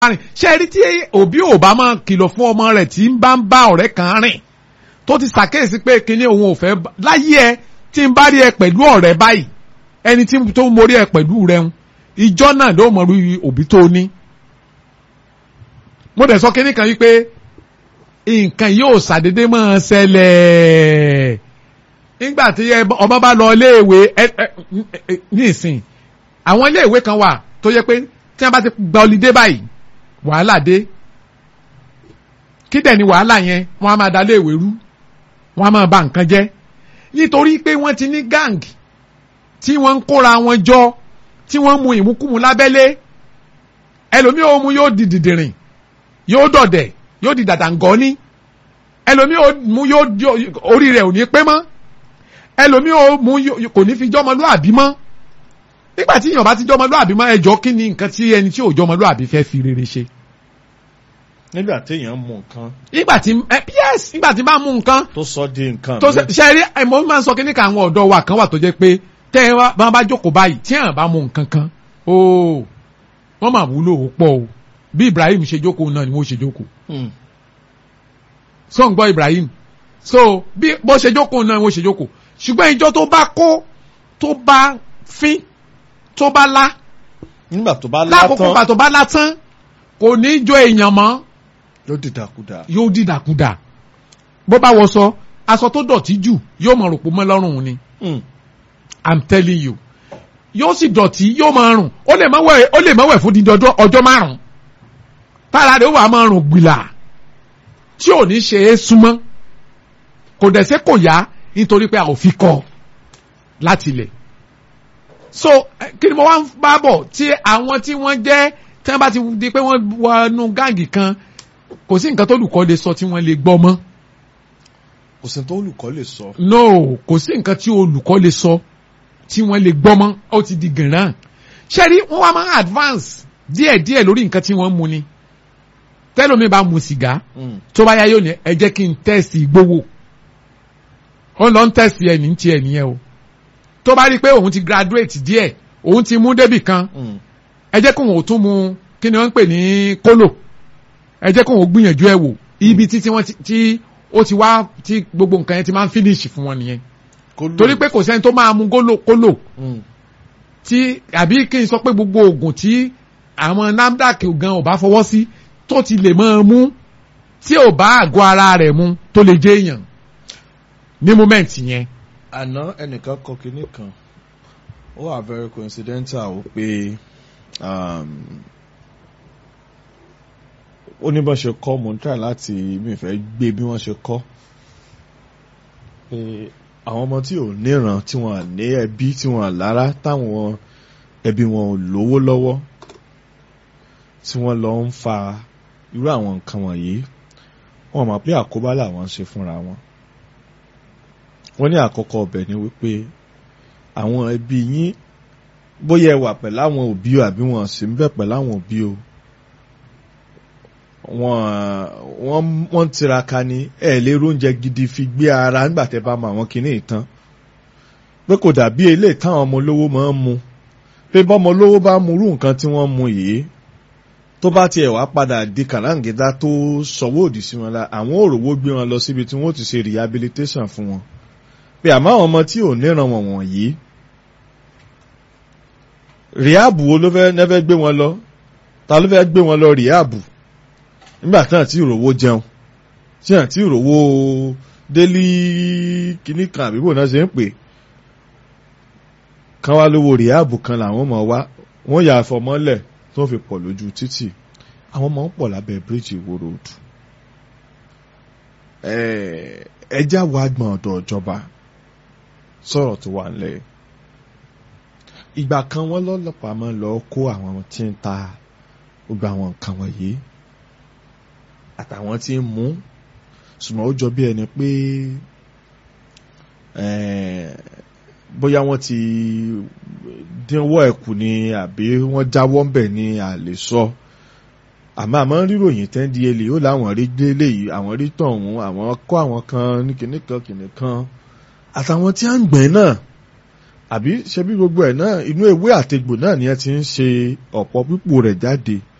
rìn ṣé ẹ rí tí òbí ò bá máa kìlọ̀ fún ọmọ rẹ̀ tí ń bá ń bá ọ̀rẹ́ kan rìn tó ti ṣàkíyèsí pé kíní òun ò fẹ́ láyé ẹ tí ń bá rí ẹ pẹ̀lú ọ̀rẹ́ báyìí ẹni tí tó ń morí ẹ pẹ̀lú rẹ ń ìjọ náà ló mọ̀ rí òbí tó ní. mo dẹ̀ sọ kíní kan wípé nǹkan yóò ṣàdédé máa ṣẹlẹ̀ nígbà tí ọmọ bá lọ iléèwé ní ìsìn àwọn iléèwé kan wà tó yẹ pé tí wọ́n bá ti gba ọlídé báyìí wàhálà dé kí dẹ̀ ni wàhálà yẹn wọ́n á máa da iléèwé rú wọ́n á máa ba nǹkan jẹ́ nítorí pé wọ́n ti ní gang tí wọ́n ń kóra wọn jọ tí wọ́n ń mu ìmúkúmu lábẹ́lé ẹlòmíì ó mu yóò di dìdìrìn yóò dọ̀dẹ̀ yóò di dàdàngọ́ní ẹlòmíì ó mu yóò orí rẹ̀ ò ní pé mọ́ ẹlòmíì ó mu kò ní fi jọ́mọlúàbí mọ́ nígbà tí èèyàn bá ti jọ́mọlúàbí mọ́ ẹjọ́ kí ni nǹkan tí ẹni tí ò jọ́mọlúàbí fẹ́ fi rere ṣe. nígbà téèyàn mú nǹkan. nígbà tí yes nígbà tí bá mú nǹkan. tó sọ di nǹkan. tó ṣe rí mo máa ń sọ kí ní ká àwọn ọ̀dọ́ wa kan wà tó jẹ́ pé tẹ́ ẹ bá bá jókòó báyìí tí èèyàn bá mú nǹkan kan ooo wọ́n máa wúlò ó pọ̀ o bí Ibrahim ṣe jókòó náà ni wọ́n ṣe jókòó. sọ ń gbọ́ Ibrahim so bí bó ṣe jókòó náà ni wọ́n ṣe jókòó ṣùgbọ́n ìjọ tó bá kó tó bá fín tó bá lá. nígbà tó bá lá tán lákòókò ìgbà tó bá lá tán kò ní jọ èèyàn mọ́. yóò dìdàkudà. yóò dìdàkudà bó bá wọ sọ aṣọ tó dọ̀tí jù yóò mọ̀ rògbò mọ́ lọ́rùn ni. i'm telling you yóò sì dọ̀tí yóò máa rùn ó lè má wẹ̀ ó lè má wẹ̀ fún dídí ọjọ́ márùn-ún tára rẹ̀ ó wà máa rùn gbìlà tí ò ní ṣe é súnmọ́ kò dẹ̀ sẹ́ kò yá nítorí pé a ò fi kọ́ láti ilẹ̀ so kí ni mo wá ń bá bọ̀ tí àwọn tí wọ́n jẹ́ tí wọ́n bá ti di pé wọ́n wọnú gáàgì kan kò sí nǹkan tó olùkọ́ lè sọ tí wọ́n lè gbọ́ mọ́. kò sí nǹkan tó olùkọ́ lè sọ. no kò sí nǹkan tí olùkọ́ lè sọ tí wọ́n lè gbọ́ mọ́ ó ti di gànràn. ṣẹ́rí wọ́n wá máa advance díẹ̀díẹ̀ lórí nǹkan tí wọ́n mu ni tẹ́lómi bá mu sìgá tó bá yá yóò ní ẹ jẹ́ kí n tẹ́sì gbowó ó lọ ń tẹ́sì ẹ̀ ní tiẹ̀ nìyẹn o tó bá rí i pé òun ti graduate díẹ̀ òun ti mú débì kan ẹ jẹ́ kóun ò tún mu kí ni wọ́n ń pè ní kólò ẹ jẹ́ kóun ò gbìyànjú ẹ̀ wò ibi tí wọ́n ti ó ti wá tí gbogbo nǹkan yẹn ti máa ń finish fún wọn nìyẹn torí pé kò sẹ́ni tó máa mu kólò kólò tí àbí kí n sọ pé gbogbo oògùn tí àwọn NAFDAC gan ò bá fọwọ́ sí tó ti lè máa mú tí ò bá àgọ́ ara rẹ̀ mu tó lè jẹ́ èèyàn ní moment yẹn àná ẹnìkan kọ kinní kan ó wà very coincidental ó pé ó ní bọ́n ṣe kọ́ mo ń try láti mi fẹ́ gbé bí wọ́n ṣe kọ́ pé àwọn ọmọ tí ò níran tí wọ́n ní ẹbí tí wọ́n lára táwọn ẹbí wọn ò lówó lọ́wọ́ tí wọ́n lọ ń fa irú àwọn nǹkan wọ̀nyí wọ́n mọ̀ pé àkóbá làwọn ń ṣe fúnra wọn wọ́n ní àkọ́kọ́ ọbẹ̀ ni wípé àwọn ẹbí yín bóyá ẹ wà pẹ̀lú àwọn òbí o àbí wọn sì ń bẹ̀ pẹ̀lú àwọn òbí o wọ́n wọ́n tiraka ni ẹ lè róúnjẹ gidi fi gbé ara nígbà tẹ́ bá mọ àwọn kinní ìtàn pé kò dàbí eléyìí táwọn ọmọ olówó máa ń mu pé bọ́mọ olówó bá mu irú nǹkan tí wọ́n mu yìí tó bá tiẹ̀ wá padà di kànáńgídá tó sọ̀wọ́ òdì sí wọn la àwọn òròwó gbé wọn lọ síbi tí wọ́n ti ṣe rehabilitation fún wọn pé àmọ́ àwọn ọmọ tí ò níran wọn wọ̀nyí ríàbù wo ló fẹ́ nẹ́fẹ́ gbé wọn lọ ta ló fẹ́ gbé wọn lọ ríàbù nígbà tí àti ìròwó jẹun tí àti ìròwó délí kìíní kan àbíbò náà ṣe ń pè kán wá lówó ríàbù kan làwọn ọmọ wa wọ́n yà àfọmọ́lẹ̀ tó fi pọ̀ lójú títì àwọn ọmọ ń pọ̀ lábẹ́ bíríìjì Ìwó road ẹjá wa gbọ̀n ọ̀dọ̀ ìjọba sọ̀rọ̀ tó wà nílẹ̀ ìgbà kan wọ́n lọ́lọ́pàá máa ń lọ kó àwọn tí ń ta gbogbo àwọn nǹkan wọ̀nyí àtàwọn tí ń mú ṣùgbọ́n ó jọ bí ẹni pé bóyá wọ́n ti dínwó ẹ̀kú ni àbí wọ́n jáwọ́ ńbẹ̀ ni a lè sọ àmọ́ àmọ́ ríròyìn tẹ́ ń di elè ó láwọn rí délé yìí àwọn rí tọ̀hún àwọn kọ́ àwọn kan ní kìnnìkan kìnnìkan àtàwọn tí a ń gbẹ̀ náà àbí ṣe bí gbogbo ẹ̀ náà inú ewé àtegbò náà ni ẹ ti ń ṣe ọ̀pọ̀ pípò rẹ̀ jáde